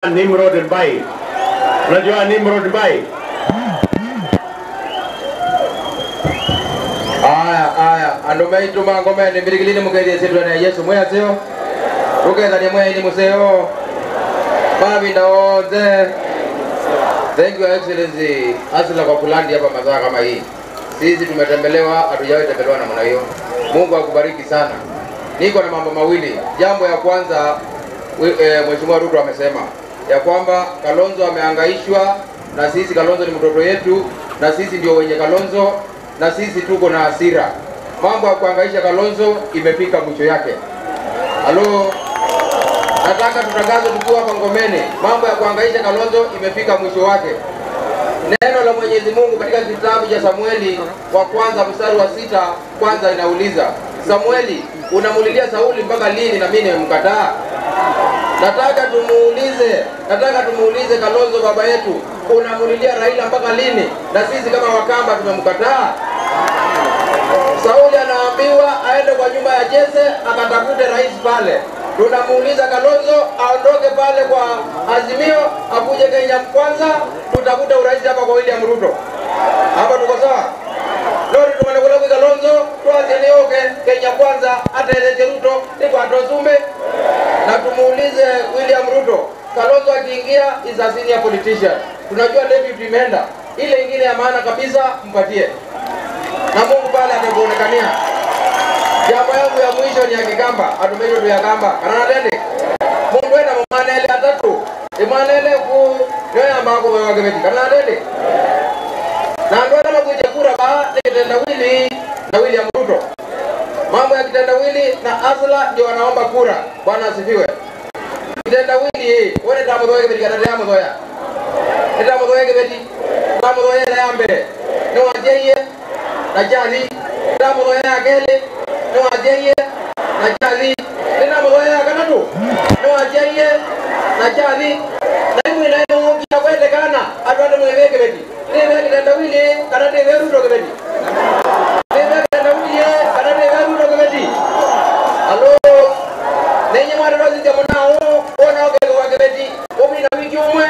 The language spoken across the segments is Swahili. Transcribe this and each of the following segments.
Nimrod Mbai. Unajua Nimrod Mbai? aya aya andu maituma ngomeni mbirigilini mugeithie cindwane ya yesu mweyasio tukethania mweyaini museo mavinda wothe thank you your excellency asila kwa kulandi hapa masaa kama hii sisi tumetembelewa hatujawahi tembelewa namna hiyo mungu akubariki sana niko na mambo mawili jambo ya kwanza we- eh, mheshimiwa ruto amesema ya kwamba kalonzo amehangaishwa na sisi kalonzo ni mtoto yetu na sisi ndio wenye kalonzo na sisi tuko na hasira mambo ya kuhangaisha kalonzo imefika mwisho yake halo nataka tutangaze tukiwa hapa ngomeni mambo ya kuhangaisha kalonzo imefika mwisho wake neno la mwenyezi mungu katika kitabu cha samueli wa kwanza mstari wa sita kwanza inauliza samueli unamulilia sauli mpaka lini na mimi nimemkataa nataka tumuulize nataka tumuulize kalonzo baba yetu unamulilia raila mpaka lini na sisi kama wakamba tumemkataa sauli anaambiwa aende kwa nyumba ya jese akatafute rais pale tunamuuliza kalonzo aondoke pale kwa azimio akuje kenya kwanza tutafute urais hapa kwa william ruto hapa tuko sawa lori tumanekulaku kalonzo twazenioke kenya kwanza ataeleze ruto nikwatozume na tumuulize william ruto kalonzo akiingia is a senior politician tunajua deputy imeenda ile ingine ya maana kabisa mpatie na mungu pale atakuonekania jambo yangu ya mwisho ni ya kikamba atumejo tu ya kamba kananatende mundu ena mumanele atatu imanele ku nyoyambako wewakeveti kananatende na andu ena makwite kura ba ni kitendawili na william ruto mambo ya kitendawili na asla ndio wanaomba kura bwana asifiwe kitendawili wone tamuthoya kiveti kanate yamuthoya itamuthoya kiveti tamuthoya ela ya mbere niwanjeiye na jali ndamuthoya ya keli niwanjeiye na jali ndinamuthoya ya katatu niwanjeiye na jali na imwe nainungia kwetekana andu ande mwive kiveti nive kitendawili kana nive ruto kiveti nive kitendawili kana nive ruto kiveti alo nenye mwarirosithia munao wona ukethwa kiveti umina wiki umwe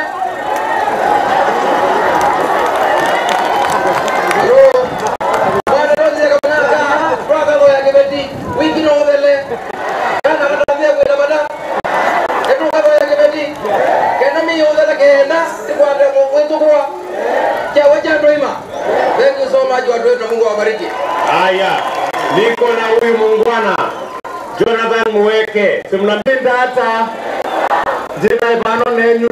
alo mwarirosithia kamunaka twakathoya kiveti wiki nothele kana katambia kwita mata etukathoya kiveti kenda miyuthele kenda tikwate mwitukua chawe chandoima thank you so much watu wetu na mungu awabariki Haya, niko na huyu muungwana Jonathan Muweke, simnapinda hata jina ipano nenyu